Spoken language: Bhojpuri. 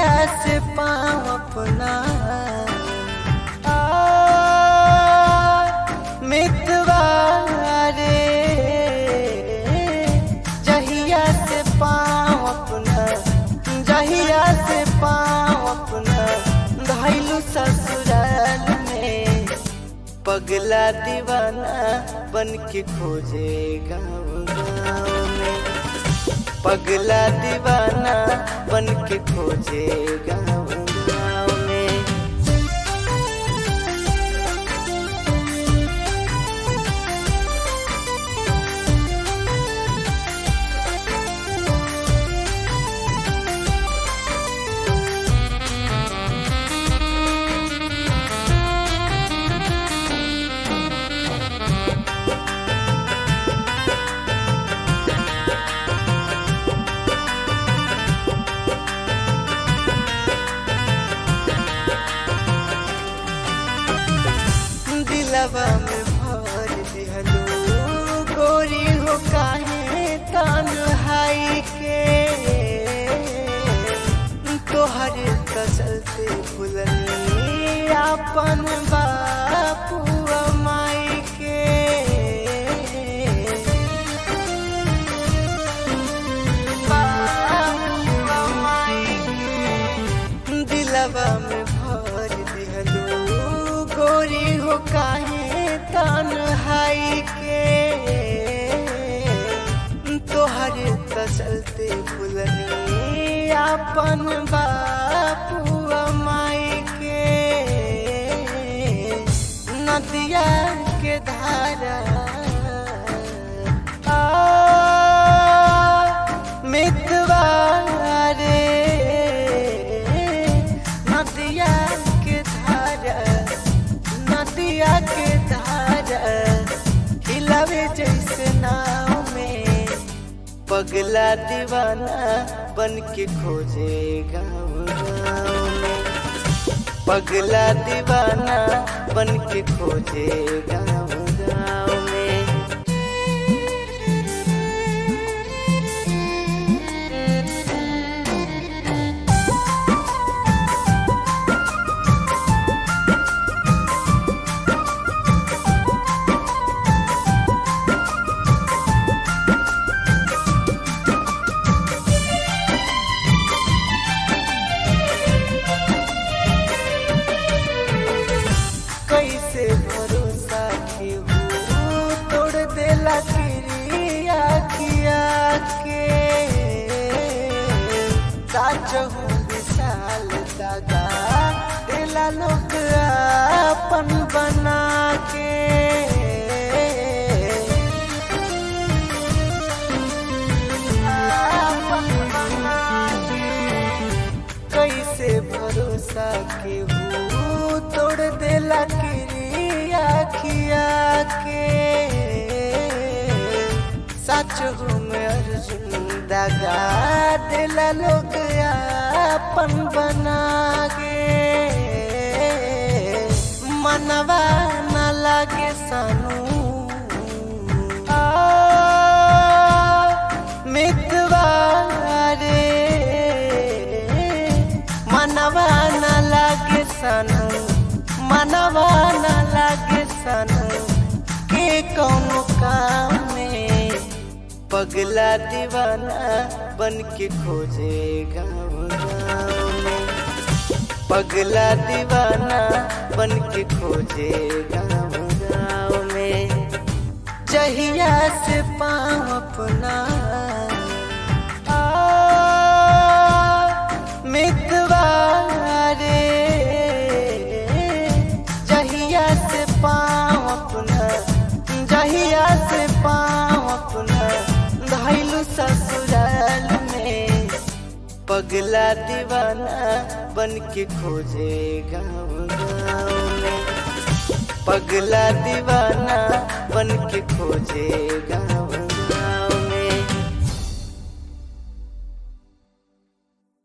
जहिया से पाँव अपना आ, मितवा रे जहिया से पाँव अपना जहिया से पाँव अपना घायलू ससुराल में पगला दीवाना बन के खोजे गाँव गाँव में पगला दीवाना बन के खोजे गाँव गाँव में दिलवा में भर दिहलो गोरी हो काहे तन्हाई के तोहर कसलते फुलनी अपन बापू माई के बापू माई के दिलवा में भर दिहलो गोरी हो काहे तन्हाई के तोहर कसलते फुलनी अपन बापू माई के नदिया के धारा आ, मितवा रे नदिया के धारा नदिया के धारा हिलावे जैसे नाव में पगला दीवाना बन के खोजे गाँव गाँव में पगला दीवाना बन के खोजे गाँव गाँव में कैसे भरोसा केहू तोड़ देला किरिया किया के साचहू विशाल दादा देला लोग अपन बना के अपन बना के कैसे भरोसा केहू तोड़ देला किरिया खिया के सच में अर्जुन दगा देला लोग अपन बना के मनवा न लागे सानू आ, मितवा रे मनवा न लागे सनू मनवा न लागे सनू के कौनो काम में पगला दीवाना बन के खोजे गाँव गाँव में पगला दीवाना बन के खोजे गाँव गाँव में जहिया से पाँव अपना आ, मितवा रे जहिया से पाँव अपना जहिया से पाँव अपना घायलू ससुराल में पगला दीवाना बन के खोजे गाँव गाँव में पगला दीवाना